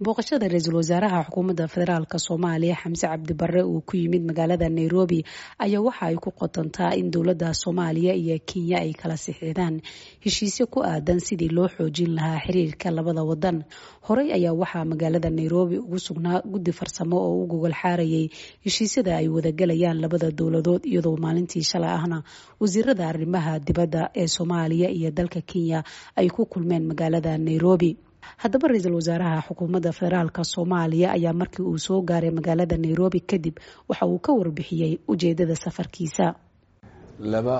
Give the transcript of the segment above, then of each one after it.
booqashada ra-iisul wasaaraha xukuumadda federaalk soomaaliya xamse cabdi barre uu ku yimid magaalada nairobi ayaa waxa ay ku qotontaa in dowladda soomaaliya iyo kenya ay kala sixidaan heshiisyo ku aadan sidii loo xoojin lahaa xiriirka labada wadan horey ayaa waxaa magaalada nairobi ugu sugnaa guddi farsamo oo u gogol xaarayay heshiisyada ay wadagalayaan labada dowladood iyadoo maalintii shalay ahna wasiirada arrimaha dibadda ee soomaaliya iyo dalka kenya ay ku kulmeen magaalada nairobi haddaba ra-iisul wasaaraha xukuumadda federaalk soomaaliya ayaa markii uu soo gaaray magaalada nairobi kadib waxa uu ka warbixiyey ujeedada safarkiisa laba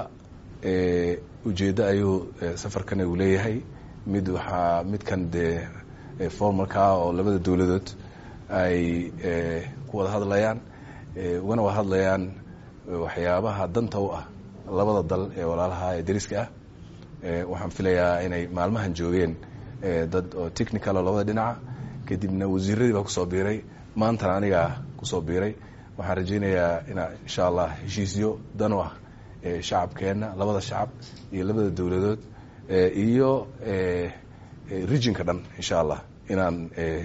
ujeeddo ayuu safarkan uu leeyahay mid waxaa midkan dee formalka ah oo labada dowladood ay ku wada hadlayaan ugana wada hadlayaan waxyaabaha danta u ah labada dal ee walaalaha ee dariska ah waxaan filayaa inay maalmahan joogeen dad oo technical oo labada dhinaca kadibna wasiiradii baa kusoo biiray maantana anigaa kusoo biiray waxaan rajaynayaa inaa insha allah heshiisyo dan u ah shacabkeenna labada shacab iyo labada dowladood iyo regionka dhan insha allah inaan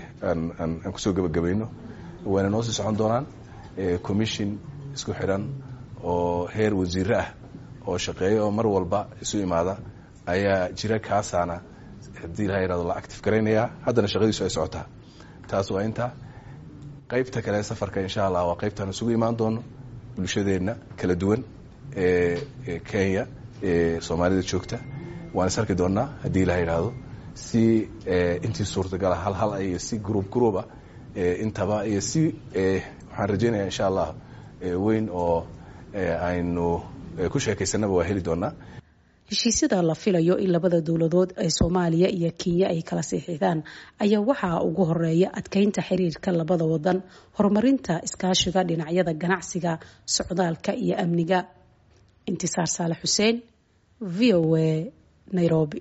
aan kusoo gebagabayno wayna noo sii socon doonaan commission isku xidhan oo heer wasiire ah oo shaqeeya oo mar walba isu imaada ayaa jira kaasaana haddii ilaha yihahdo la active garaynayaa haddana shaqadiisu ay socotaa taas waa inta qaybta kale safarka insha allah waa qaybtaan isugu imaan doono bulshadeenna kala duwan ee kenya ee soomaalida joogta waan is arki doonaa haddii ilaha yidhaahdo si intii suurtagala hal hal iyo si groub grouba intaba iyo si waxaan rajaynaya insha allah weyn oo aynu ku sheekaysanaba waa heli doonaa heshiisyada la filayo in labada dowladood ee soomaaliya iyo kenya ay kala siixidaan ayaa waxaa ugu horeeya adkeynta xiriirka labada wadan horumarinta iskaashiga dhinacyada ganacsiga socdaalka iyo amniga intisaar saale xuseen v o a nairobi